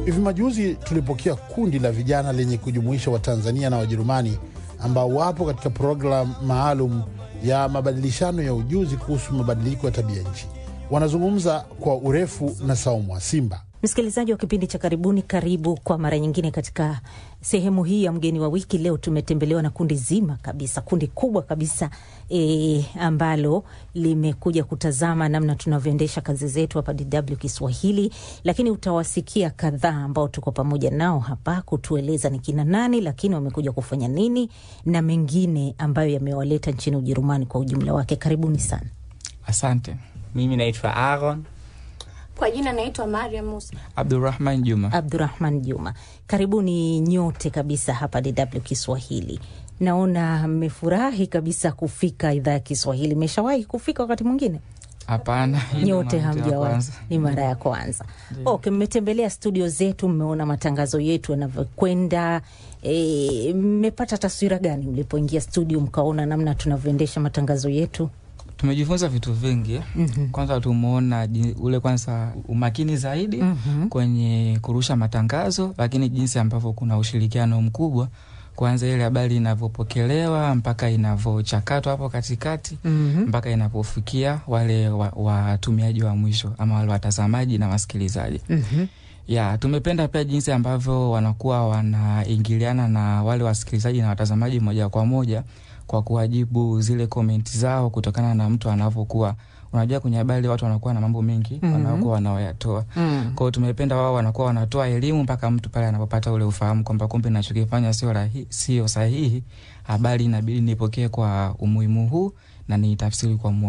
Hivi majuzi tulipokea kundi la vijana lenye kujumuisha Watanzania na Wajerumani ambao wapo katika programu maalum ya mabadilishano ya ujuzi kuhusu mabadiliko ya tabia nchi. Wanazungumza kwa urefu na Saumu wa Simba. Msikilizaji wa kipindi cha Karibuni, karibu kwa mara nyingine katika sehemu hii ya mgeni wa wiki. Leo tumetembelewa na kundi zima kabisa, kundi kubwa kabisa e, ambalo limekuja kutazama namna tunavyoendesha kazi zetu hapa DW Kiswahili, lakini utawasikia kadhaa ambao tuko pamoja nao hapa kutueleza ni kina nani, lakini wamekuja kufanya nini na mengine ambayo yamewaleta nchini Ujerumani kwa ujumla wake. Karibuni sana. Asante. Mimi naitwa Aaron Kwa jina naitwa Mariam Musa. Abdurrahman Juma. Abdurahman Juma, karibuni nyote kabisa hapa DW Kiswahili. Naona mmefurahi kabisa kufika idhaa ya Kiswahili. Mmeshawahi kufika wakati mwingine? Hapana, hii Nyote ni mara ya hamjawahi, kwanza. ni mara ya kwanza. Okay, mmetembelea studio zetu, mmeona matangazo yetu yanavyokwenda. E, mmepata taswira gani mlipoingia studio mkaona namna tunavyoendesha matangazo yetu? Tumejifunza vitu vingi. Kwanza tumeona ji- ule kwanza umakini zaidi Mhm. kwenye kurusha matangazo, lakini jinsi ambavyo kuna ushirikiano mkubwa kuanza ile habari inavyopokelewa mpaka inavyochakatwa hapo katikati Mhm. mpaka inapofikia wale wa- watumiaji wa, mwisho ama wale watazamaji na wasikilizaji. Mhm. ya tumependa pia jinsi ambavyo wanakuwa wanaingiliana na wale wasikilizaji na watazamaji moja kwa moja kwa kuwajibu zile komenti zao kutokana na mtu anavyokuwa unajua kwenye habari watu wanakuwa na mambo mengi Mhm. wanakuwa wanaoyatoa Mm. kwao tumependa wao wanakuwa wanatoa elimu mpaka mtu pale anapopata ule ufahamu kwamba kumbe nachokifanya sio rahi- sio sahihi habari inabidi nipokee kwa umuhimu huu na niitafsiri kwa mu